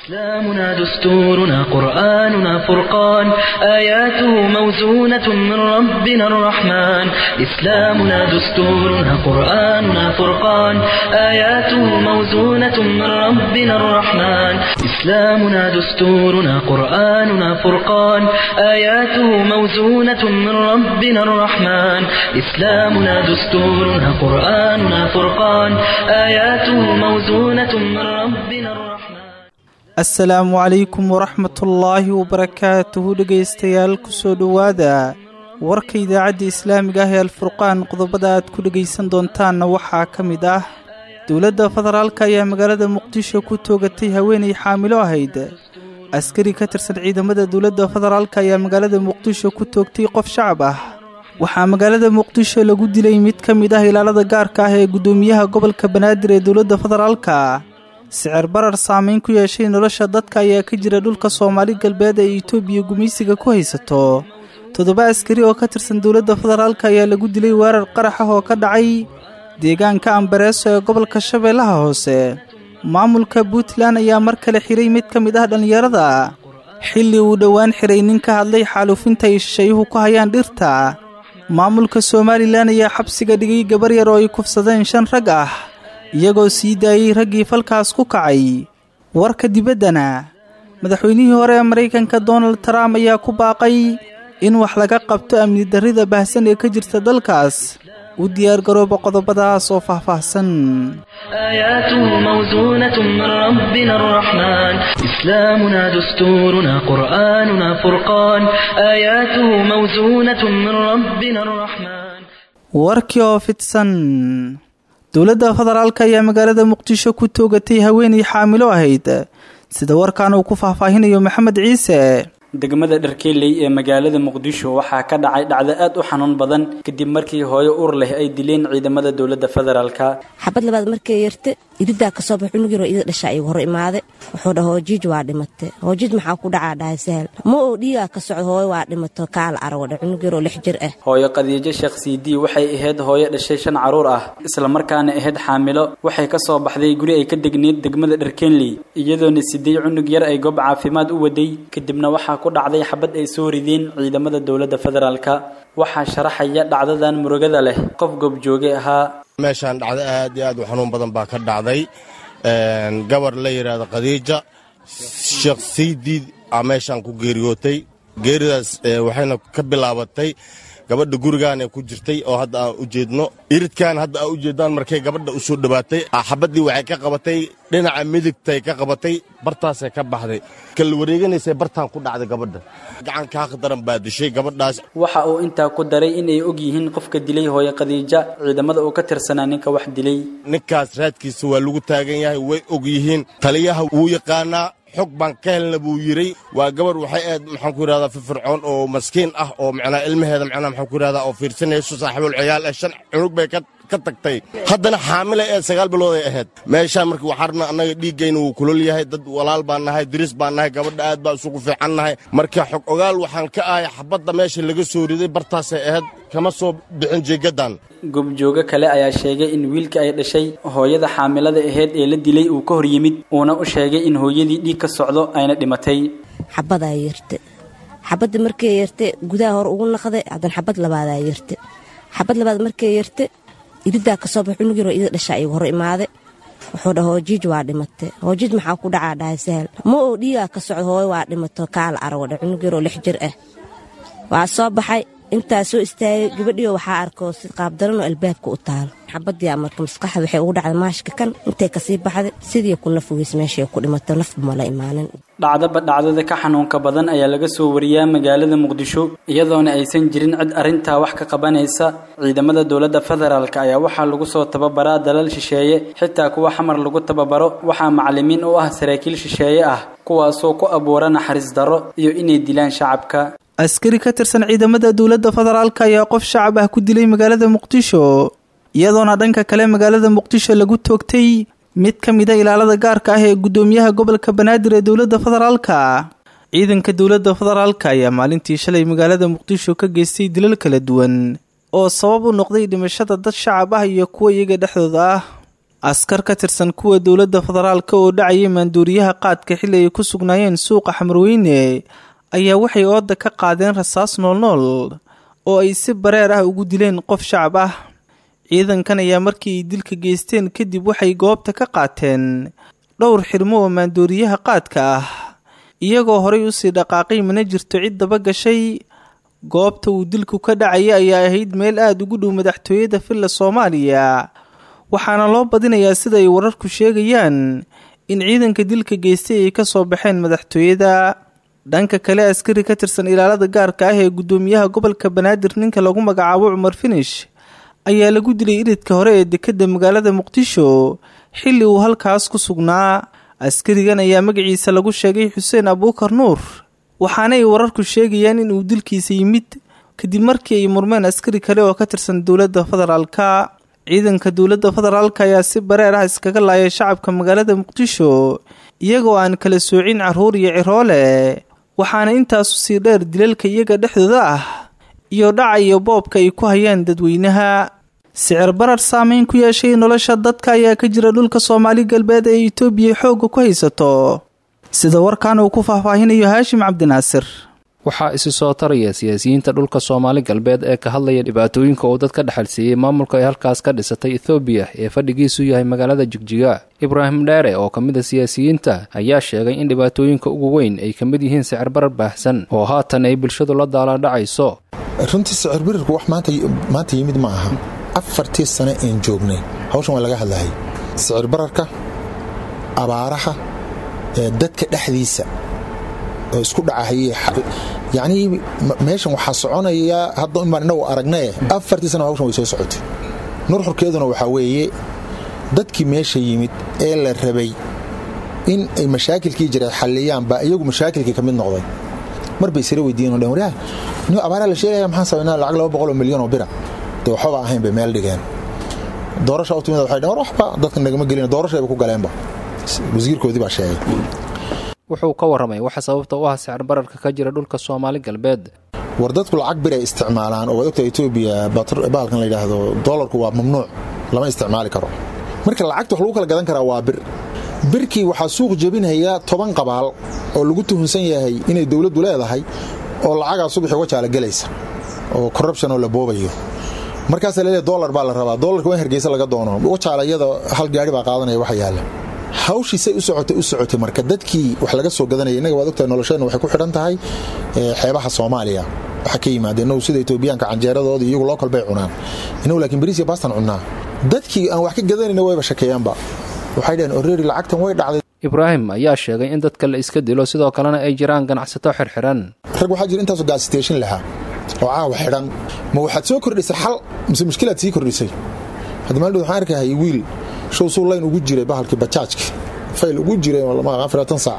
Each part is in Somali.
إسلامنا دستورنا قرآننا فرقان آياته موزونة من ربنا الرحمن إسلامنا دستورنا قرآننا فرقان آياته موزونة من ربنا الرحمن إسلامنا دستورنا قرآننا فرقان آياته موزونة من ربنا الرحمن إسلامنا دستورنا قرآننا فرقان آياته موزونة من ربنا الرحمن asalaamu calaykum waraxmatullaahi wabarakaatuhu dhegaystayaal kusoo dhowaada warka idaacadda islaamiga ah ee alfurqaan qodobada aad ku dhegaysan doontaanna waxaa ka mid ah dowladda federaalka ayaa magaalada muqdisho ku toogatay haweenay xaamilo ahayd askari ka tirsan ciidamada dowladda federaalka ayaa magaalada muqdisho ku toogtay qof shacab ah waxaa magaalada muqdisho lagu dilay mid ka mid ah ilaalada gaarka ah ee guddoomiyaha gobolka banaadir ee dowladda federaalka sicir barar saameyn ku yeeshay nolosha dadka ayaa ka jira dhulka soomaali galbeed ee itoobiya gumaysiga ku haysato toddoba askari oo ka tirsan dowladda federaalka ayaa lagu dilay weerar qarax ah oo ka dhacay deegaanka ambareeso ee gobolka shabeellaha hoose maamulka puntland ayaa mar kale xiray mid ka mid ah dhallinyarada xilli uu dhowaan xiray nin ka hadlay xaaluufinta ay shisheeyuhu ku hayaan dhirta maamulka somalilan ayaa xabsiga dhigay gabar yar oo ay kufsadeen shan rag ah iyagoo sii daayey raggii falkaas ku kacay warka dibaddana madaxweynihii hore ee maraykanka donald trump ayaa ku baaqay in wax laga qabto amni darrida baahsan ee ka jirta dalkaas u diyaargarooba qodobadaas oo faahfaahsan آياته موزونة من ربنا الرحمن إسلامنا دستورنا قرآننا فرقان آياته موزونة من ربنا الرحمن warkii oo fidsan dowladda federaalka ayaa magaalada muqdisho ku toogatay haweenay xaamilo ahayd sida warkan uu ku faahfaahinayo maxamed ciise degmada dharkeeley ee magaalada muqdisho waxaa ka dhacay dhacdo aad u xanuun badan kadib markii hooyo ur leh ay dileen ciidamada dowladda federaalka xabad labaad markay yarta iridaa kasoo bax cunug yaroo ida dhasha igu hor imaade wuxuu dhaha hoojiij waa dhimate hoojiij maxaa ku dhacaa dhahay sahal ma oo dhiigaa ka socdo hooyo waa dhimato kaala arawadha cunug yaroo lix jir ah hooyo khadiijo sheekh siidii waxay ahayd hooyo dhashay shan caruur ah islamarkaana ahayd xaamilo waxay ka soo baxday guri ay ka degneyd degmada dharkeenley iyadoona siday cunug yar ay goob caafimaad u waday kadibna waxaa ku dhacday xabad ay soo rideen ciidamada dowladda federaalka waxaa sharaxaya dhacdadan murugada leh qof goobjooge ahaa meeshaan dhacdo aad iyo aad u xanuun badan baa ka dhacday gabar la yidhaahdo khadiija sheekh saydiid aa meeshaan ku geeriyootay geeridaas waxayna ka bilaabatay gabadha gurigaanay ku jirtay oo hadda aan u jeedno iridkan hadda aa u jeedaan markay gabadha u soo dhowaatay xabaddii waxay ka qabatay dhinaca midigtay ka qabatay bartaasay ka baxday kala wareeganaysay bartaan ku dhacday gabadha gacanka haq daran baa dishay gabadhaas waxa uu intaa ku daray inay og yihiin qofka dilay hooyo khadiija ciidamada uu ka tirsanaa ninka wax dilay ninkaas raadkiisa waa lagu taagan yahay way og yihiin taliyaha wuu yaqaanaa xog baan ka helna buu yidray waa gabar waxay aad maxaan ku yidhahdaa firfircoon oo maskiin ah oo macnaa ilmaheeda macnaa maxaan ku yidhahdaa oo fiirsanayso saaxiibul ciyaal eh shan cunug bay ka ka tagtay haddana xaamila ee sagaal bilood ay ahayd meeshaan marka waxaarna annaga dhiiggayna wuu kulol yahay dad walaal baan nahay diris baan nahay gabadha aad baa isugu fiican nahay marka xog ogaal waxaan ka ahay xabadda meesha laga soo riday bartaasay ahayd kama soo bixin jeegadan goobjooge kale ayaa sheegay in wiilka ay dhashay hooyada xaamilada ahayd ee la dilay uu ka hor yimid uuna u sheegay in hooyadii dhiig ka socdo ayna dhimatay xabadaa yarta xabadda markay yarta gudaha hore ugu naqday haddana xabad labaadaa yarta xabad labaad markay yarta iridaa kasoo bax cunug yaroo ida dhasha igu hor imaade wuxuu dhaha hoojiij waa dhimate hoojiij maxaa ku dhacaa dhahay sahal ma oo dhiigaa ka socdo hooyo waa dhimato kaala arawadha cunug yaroo lix jir ah waa soo baxay intaa soo istaagay gabadhiyo waxaa arkoo si qaabdaranoo albaabka u taalo xabadii marka maskaxda waxay ugu dhacday maashka kan intay kasii baxday sidii ku naf weys meeshay ku dhimato nafba mala imaanin dhacdaba dhacdada ka xanuunka badan ayaa laga soo wariyaa magaalada muqdisho iyadoona aysan jirin cid arrintaa wax ka qabanaysa ciidamada dowladda federaalk ayaa waxaa lagu soo tababaraa dalal shisheeye xitaa kuwa xamar lagu tababaro waxaa macalimiin u ah saraakiil shisheeye ah kuwaasoo ku abuura naxariis darro iyo inay dilaan shacabka askari ka tirsan ciidamada dowladda federaalka ayaa qof shacab ah ku dilay magaalada muqdisho iyadoona dhanka kale magaalada muqdisho lagu toogtay mid ka mida ilaalada gaarka ah ee guddoomiyaha gobolka banaadir ee dowladda federaalka ciidanka dowladda federaalka ayaa maalintii shalay magaalada muqdisho ka geystay dilal kala duwan oo sabab u noqday dhimashada dad shacab ah iyo kuwa iyaga dhexdooda ah askar ka tirsan kuwa dowladda federaalka oo dhacayay maanduuriyaha qaadka xilli ay ku sugnaayeen suuqa xamarweyne ayaa waxay ooda ka qaadeen rasaas noolnool oo ay si bareer ah ugu dileen qof shacab ah ciidankan ayaa markii ay dilka geysteen kadib waxay goobta ka qaateen dhowr xirmo oo maandooriyaha qaadka ah iyagoo horay usii dhaqaaqay mana jirto cid daba gashay goobta uu dilku ka dhacaya ayaa ahayd meel aada ugu dhow madaxtooyada villa soomaaliya waxaana loo badinayaa sida ay wararku sheegayaan in ciidanka dilka geystay ay kasoo baxeen madaxtooyada dhanka kale askari ka tirsan ilaalada gaarka ah ee guddoomiyaha gobolka banaadir ninka lagu magacaabo cumar finish ayaa lagu dilay iridka hore ee dekedda magaalada muqdisho xilli uu halkaas ku sugnaa askarigan ayaa magaciisa lagu sheegay xuseen abuukar nuur waxaana ay wararku sheegayaan in uu dilkiisa yimid kadib markii ay murmeen askari kale oo ka tirsan dowladda federaalka ciidanka dowladda federaalka ayaa si bareer ah iskaga laayay shacabka magaalada muqdisho iyagoo aan kala soocin carruur iyo ciroole waxaana intaasu sii dheer dilalka iyaga dhexdooda ah iyo dhaca iyo boobka ay ku hayaan dadweynaha sicir barar saameyn ku yeeshay nolosha dadka ayaa ka jira dhulka soomaali galbeed ee itoobiya xoogga ku haysato sida warkan uu ku faahfaahinayo haashim cabdinaasir waxaa isi soo taraya siyaasiyiinta dhulka soomaali galbeed ee ka hadlaya dhibaatooyinka uu dad ka dhexalsiiyey maamulka ay halkaas ka dhisatay ethoobiya ee fadhigiisu yahay magaalada jigjiga ibraahim dheere oo ka mid a siyaasiyiinta ayaa sheegay in dhibaatooyinka ugu weyn ay ka mid yihiin sicir barar baahsan oo haatan ay bulshadu la daalaadhacayso runtii sicir birarku wax maanta yimid ma aha afartii sane een joognay hawshan waa laga hadlahay sicir bararka abaaraha ee dadka dhexdiisa oo isku dhacahayey yacnii meeshan waxaa soconaya hadda inbaan innagu aragnaye afartii sana hawshan way soo socotay nurxurkeeduna waxaa weeye dadkii meesha yimid ee la rabay in ay mashaakilkii jiray xalliyaan baa iyagu mashaakilkii ka mid noqday mar bay isla weydiiyeen o dhan waryaa nin abaaraa la sheegaya maxaan samaynaa lacag laba boqol oo milyan oo bira dee waxbaba ahayn bay meel dhigeen doorasha u timid waxay dheen war waxba dadka nagama gelin doorashayba ku galeenba wasiirkoodii baa sheegay wuxuu ka warramay waxa sababta u ah sicir bararka ka jira dhulka soomaali galbeed war dadku lacag bir ay isticmaalaan oo waad ogta etoobiya bahalkan la yidhaahdo doolarku waa mamnuuc lama isticmaali karo marka lacagta wax lagu kala gadan karaa waa bir birkii waxaa suuq jebinaya toban qabaal oo lagu tuhunsan yahay inay dowladdu leedahay oo lacagaa subaxi uga jaala gelaysa oo corruption oo la boobayo markaasa laleeya dolar baa la rabaa dolarka waa in hargeysa laga doono wajaalayada hal gaari baa qaadanaya waxa yaalla hawshiisay u socotay u socotay marka dadkii wax laga soo gadanaya innaga waad ogtahay nolosheenna waxay ku xidhan tahay xeebaha soomaaliya waxa ka yimaada innagu sida etoobiyaanka canjeeradooda iyagu lookal bay cunaan innagu laakiin bariis iyo baastan cunnaa dadkii aan wax ka gadanayna wayba shakeeyaanba waxay dhaheen orreeri lacagtan way dhacday ibraahim ayaa sheegay in dadka la iska dilo sidoo kalena ay jiraan ganacsato xirxiran rag waxaa jira intaasoo gaasiteeshin lahaa oo caawa xidhan ma waxaad soo kordhisay xal mise mushkilaad sii kordhisay hadda maaldhood waxaan arkahay wiil show suu layn ugu jiray bahalkii bajaajka fayl ugu jiray afaraatan saac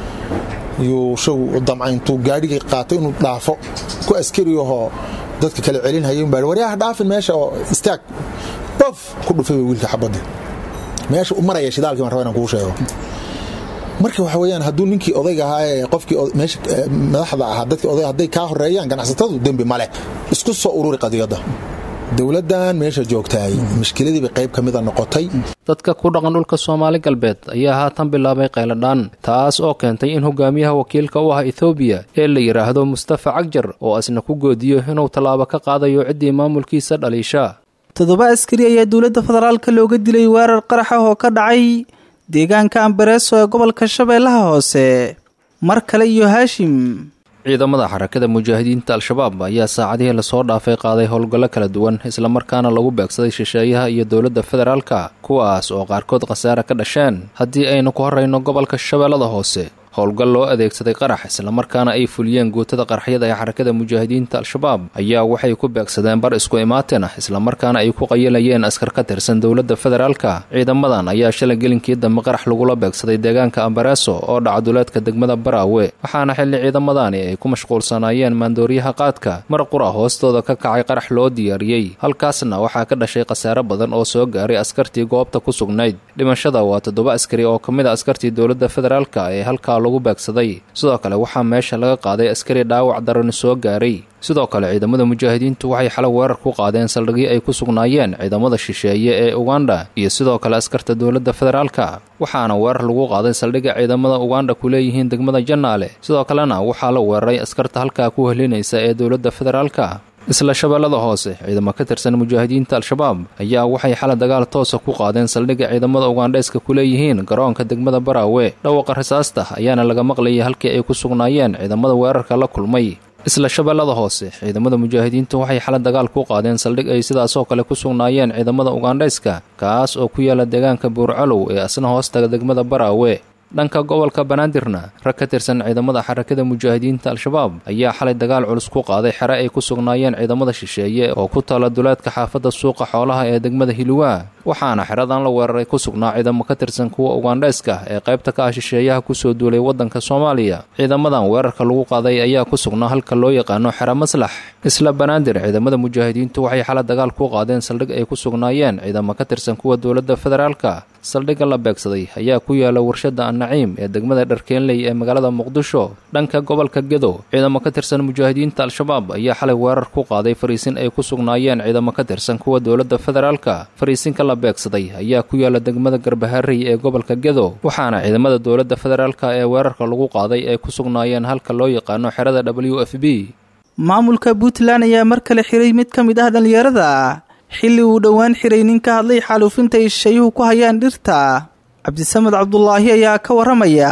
yuu show damca intuu gaadhigii qaatay inuu dhaafo ku askari ahoo dadka kale celinhaya baa waryaha dhaafin meesha oo istaag bof ku dhufay wiilka xabadii meesha u maraya shidaalkii baan raba inaan kuu sheego marka waxa weyaan hadduu ninkii odayga ahaa ee qofkii meesha madaxda ahaa dadkii odayga hadday kaa horeeyaan ganacsatadu dembi male isku soo ururi qadiyadda dowladdan meesha joogtaay mushkiladiiba qayb ka mida noqotay dadka ku dhaqan dhulka soomaali galbeed ayaa haatan bilaabay qayladhaan taas oo keentay in hogaamiyaha wakiilka u ah ethoobiya ee la yidhaahdo mustafa cagjar oo asna ku goodiyo inuu tallaabo ka qaadayo ciddii maamulkiisa dhaliisha toddoba askari ayaa dowladda federaalka looga dilay weerar qarax ah oo ka dhacay deegaanka ambareeso ee gobolka shabeellaha hoose mar kale iyo haashim ciidamada xarakada mujaahidiinta al-shabaab ayaa saacadihii lasoo dhaafay qaaday howlgallo kala duwan islamarkaana lagu beegsaday shisheeyaha iyo dowladda federaalka kuwaas oo qaarkood khasaare ka dhasheen haddii aynu ku horrayno gobolka shabeellada hoose howlgal loo adeegsaday qarax islamarkaana ay fuliyeen guutada qaraxyada ee xarakada mujaahidiinta al-shabaab ayaa waxay ku beegsadeen bar isku imaatin ah islamarkaana ay ku qayilayeen askar ka tirsan dowladda federaalka ciidamadan ayaa shalay gelinkii dambe qarax lagula beegsaday deegaanka ambareeso oo dhacaduleedka degmada baraawe waxaana xilli ciidamadani ay ku mashquulsanaayeen maandooriyaha qaadka mar qura hoostooda ka kacay qarax loo diyaariyey halkaasna waxaa ka dhashay khasaare badan oo soo gaaray askartii goobta ku sugnayd dhimashada waa toddoba askari oo ka mid a askartii dowladda federaalka ee halkaa lagu beegsaday sidoo kale waxaa meesha laga qaaday askari dhaawac darani soo gaaray sidoo kale ciidamada mujaahidiintu waxay xalay weerar ku qaadeen saldhigyo ay ku sugnaayeen ciidamada shisheeye ee uganda iyo sidoo kale askarta dowladda federaalka waxaana weerar lagu qaaday saldhigga ciidamada uganda ku leeyihiin degmada jannaale sidoo kalena waxaa la weeraray askarta halkaa ku helinaysa ee dowladda federaalka isla shabeellada hoose ciidamo ka tirsan mujaahidiinta al-shabaab ayaa waxay xalay dagaal toosa ku qaadeen saldhigga ciidamada ugandheeska ku leeyihiin garoonka degmada baraawe dhawaqa rasaasta ayaana laga maqlayay halkii ay ku sugnaayeen ciidamada weerarka la kulmay isla shabeellada hoose ciidamada mujaahidiintu waxay xalay dagaal ku qaadeen saldhig ay sidaasoo kale ku sugnaayeen ciidamada ugandhayska kaas oo ku yaala deegaanka buurcalow ee asna hoostaga degmada baraawe dhanka gobolka banaadirna rag ka tirsan ciidamada xarakada mujaahidiinta al-shabaab ayaa xalay dagaal culus ku qaaday xere ay ku sugnaayeen ciidamada shisheeye oo ku taala duleedka xaafadda suuqa xoolaha ee degmada hiluwaa waxaana xeradan la weeraray ku sugnaa ciidamo ka tirsan kuwa ugandhayska ee qaybta ka ah shisheeyaha kusoo duulay waddanka soomaaliya ciidamadan weerarka lagu qaaday ayaa ku sugnaa halka loo yaqaano xero maslax isla banaadir ciidamada mujaahidiintu waxay xalay dagaal ku qaadeen saldhig ay ku sugnaayeen ciidamo ka tirsan kuwa dowladda federaalka saldhigga la beegsaday ayaa ku yaala warshadda annaciim ee degmada dharkeenley ee magaalada muqdisho dhanka gobolka gedo ciidamo ka tirsan mujaahidiinta al-shabaab ayaa xalay weerar ku qaaday fariisin ay ku sugnaayeen ciidamo ka tirsan kuwa dowladda federaalka fariisinka la beegsaday ayaa ku yaala degmada garbaharey ee gobolka gedo waxaana ciidamada dowladda federaalka ee weerarka lagu qaaday ay ku sugnaayeen halka loo yaqaano xerada w f b maamulka puntland ayaa mar kale xiray mid ka mid ah dhallinyarada xilli uu dhowaan xiray nin ka hadlay xaaluufinta ay shayuhu ku hayaan dhirta cabdisamed cabdulaahi ayaa ka waramaya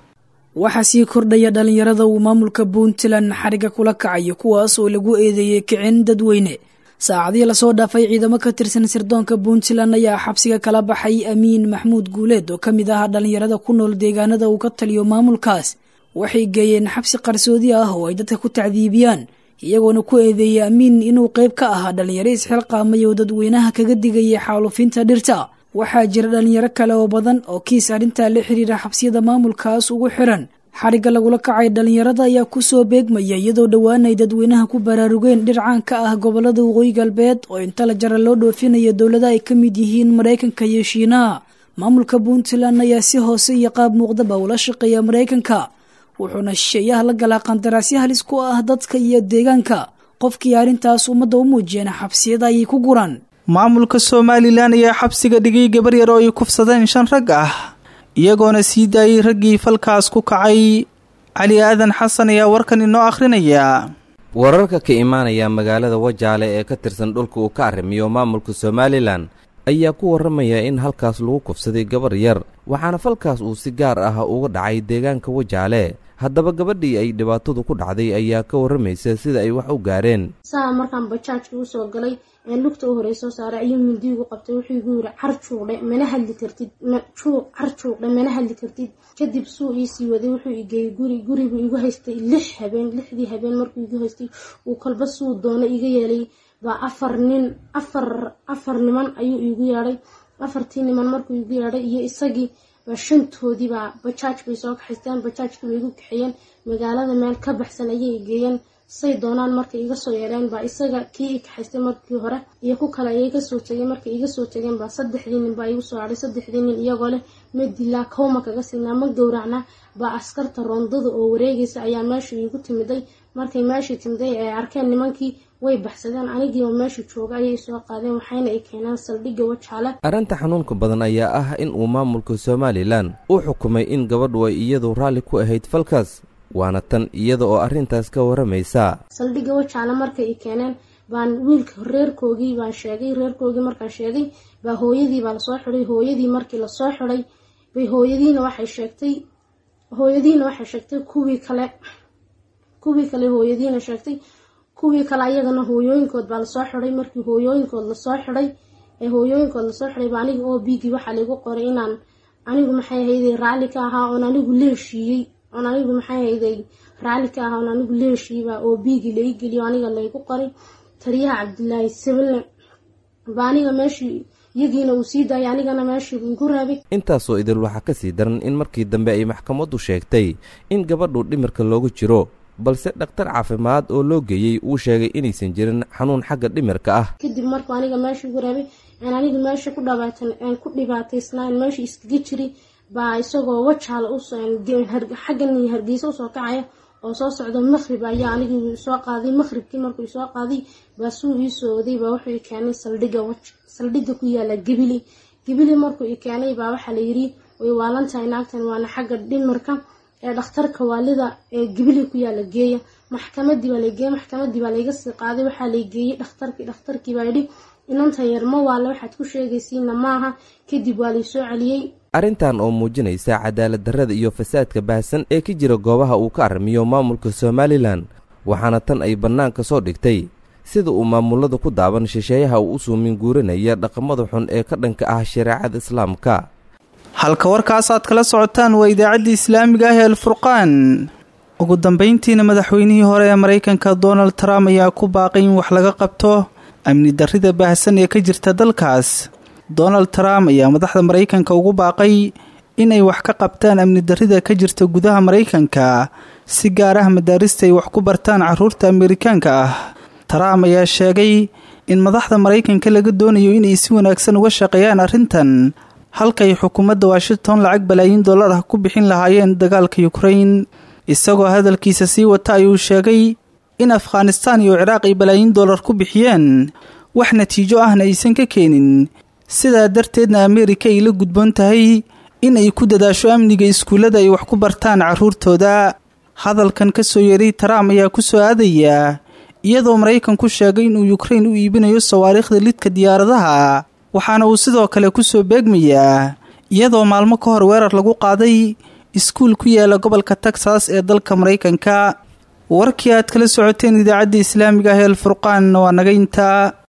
waxaa sii kordhaya dhallinyarada uu maamulka puntland xariga kula kacayo kuwaas oo lagu eedeeyey kicin dadweyne saacadihii lasoo dhaafay ciidamo ka tirsan sirdoonka puntland ayaa xabsiga kala baxay amiin maxmuud guuleed oo ka mid ah dhallinyarada ku nool deegaanada uu ka taliyo maamulkaas waxay geeyeen xabsi qarsoodi ah oo ay dadka ku tacdiibiyaan iyagoona ku eedeeyay amiin inuu qayb ka ahaa dhallinyaro isxilqaamay oo dadweynaha kaga digayay xaalufinta dhirta waxaa jira dhallinyaro kale oo badan oo kiis arrintaa la xiriira xabsiyada maamulkaas ugu xiran xarigga lagula kacay dhallinyarada ayaa kusoo beegmaya iyadoo dhowaan ay dadweynaha ku baraarugeen dhir caan ka ah gobolada waqooyi galbeed oo inta la jara loo dhoofinayo dowlada ay ka mid yihiin maraykanka iyo shiinaha maamulka puntland ayaa si hoose iyo qaab muuqdaba ula shaqeeya maraykanka wuxuuna shisheeyaha la galaa qandaraasyo halis ku ah dadka iyo deegaanka qofkii arrintaas ummadda u muujiyeen xabsiyada ayay ku guraan maamulka somalilan ayaa xabsiga dhigay gabar yar oo ay kufsadeen shan rag ah iyagoona sii daayay raggii falkaas ku kacay cali aadan xasan ayaa warkan inoo akhrinaya wararka ka imaanaya magaalada wajaale ee ka tirsan dhulka uu ka arrimiyo maamulka somalilan ayaa ku warramaya in halkaas lagu kufsaday gabar yar waxaana falkaas uu si gaar ah uga dhacay deegaanka wajaale haddaba gabadhii ay dhibaatadu ku dhacday ayaa ka warramaysa sida ay wax u gaareen saa markaan bajaajka usoo galay een lugta u horey soo saaray ayuu mindiigu qabtay wuxuu igu yiri car juuqdhe mana hadli kartid juuq car juuqdhe mana hadli kartid kadib suu iisii waday wuxuu igeeyey guri gurigu igu haystay lix habeen lixdii habeen markuu igu haystay uu kolba suu doono iga yeelay baa afar nin afar afar niman ayuu iigu yeedhay afartii niman markuu igu yeedhay iyo isagii baa shantoodii baa bajaaj bay soo kaxaysteen bajaajkii bay igu kaxeeyeen magaalada meel ka baxsan ayay igeeyeen say doonaan markay iga soo yeedheen baa isaga kii i kaxaystay markii hore iyo ku kale ayay kasoo tegeen markay iga soo tegeen baa saddexdii nin baa igu soo hadhay saddexdii nin iyagoo leh ma dilaa kawma kaga siinaa ma gowracnaa baa askarta roondada oo wareegaysa ayaa meesha iigu timiday markay meeshii timiday ay arkeen nimankii way baxsadeen anigii oo meesha jooga ayay soo qaadeen waxayna ay keeneen saldhigga wajaale arrinta xanuunka badan ayaa ah in uu maamulka somalilan uu xukumay in gabadhu ay iyadu raalli ku ahayd falkaas waana tan iyada oo arrintaas ka warramaysa saldhigga wajaale markay i keeneen baan wiilka reerkoogii baan sheegay reerkoogii markaan sheegay baa hooyadii baa lasoo xidhay hooyadii markii lasoo xidhay bay hooyadiina waxay sheegtay hooyadiina waxay sheegtay kuwii kale kuwii kale hooyadiina sheegtay kuwii kale ayagana hooyooyinkood baa lasoo xidhay markii hooyooyinkood lasoo xidhay ee hooyooyinkood lasoo xidhay baa aniga oo biigii waxaa laigu qoray inaan anigu maxay ahayday raalli ka ahaa oon anigu leeshiiyey oon anigu maxay ahayday raalli ka ahaa oon anigu leeshiiyey baa oo biigii lai geliyo aniga laygu qoray taliyaha cabdilaahi sabilne baa aniga meeshii iyagiina uu sii daayay anigana meeshii igu raabay intaasoo idil waxaa ka sii daran in markii dambe ay maxkamaddu sheegtay in gabadhu dhimirka loogu jiro balse dhakhtar caafimaad oo loo geeyey uu sheegay inaysan jirin xanuun xagga dhimirka ah kadib markuu aniga meesha igu raabay aan aniga meesha ku dhabaatan aan ku dhibaataysnaa aan meesha iskaga jiray baa isagoo wajaal xaggan hargeysa usoo kacaya oo soo socdo maqrib ayaa anigii soo qaaday maqribkii markuu soo qaaday baa suu ii soo oday baa wuxuu i keenay saldhiga saldhiga ku yaala gabili gabili markuu i keenay baa waxaa layidhi way waalantahay naagtan waana xagga dhimarka ee dhakhtarka waalida ee gabili ku yaala geeya maxkamadii baa lageeyey maxkamadii baa layga sii qaaday waxaa laygeeyey dhakhtarkii dhakhtarkii baa yidhi inanta yar ma waale waxaad ku sheegaysiina maaha kadib waa laysoo celiyey arrintan oo muujinaysa cadaalad darrada iyo fasaadka baahsan ee ka jira goobaha uu ka arrimiyo maamulka somalilan waxaana tan ay bannaanka soo dhigtay sida uu maamulada ku daaban shisheeyaha uu u suumin guurinaya dhaqamada xun ee ka dhanka ah shareecada islaamka halka warkaasaad kala socotaan waa idaacaddii islaamiga ah ee alfurqaan ugu dambayntiina madaxweynihii hore ee maraykanka donald trump ayaa ku baaqay in wax laga qabto amni darrida baahsan ee ka jirta dalkaas donald trump ayaa madaxda maraykanka ugu baaqay inay wax ka qabtaan amni darrida ka jirta gudaha maraykanka si gaar ah madaarista ay wax ku bartaan caruurta amerikaanka ah trump ayaa sheegay in madaxda maraykanka laga doonayo inay si wanaagsan uga shaqeeyaan arrintan halkay xukuumadda washington lacag balaayiin dollar ah ku bixin lahaayeen dagaalka yukrain isagoo hadalkiisa sii wata ayuu sheegay in afghanistaan iyo ciraaq ay balaayiin dollar ku bixiyeen wax natiijo ahna aysan ka keenin sidaa darteedna ameerika ay la gudboon tahay in ay ku dadaasho amniga iskuullada ay wax ku bartaan carruurtooda hadalkan ka soo yeeray trump ayaa ku soo aadaya iyadoo maraykanku sheegay inuu yukrain u iibinayo sawaariikhda lidka diyaaradaha waxaana uu sidoo kale ku soo beegmayaa iyadoo maalmo ka hor weerar lagu qaaday iskuul ku yaala gobolka texas ee dalka maraykanka warkii aad kala socoteen idaacadda islaamiga ah ee alfurqaan waa naga intaa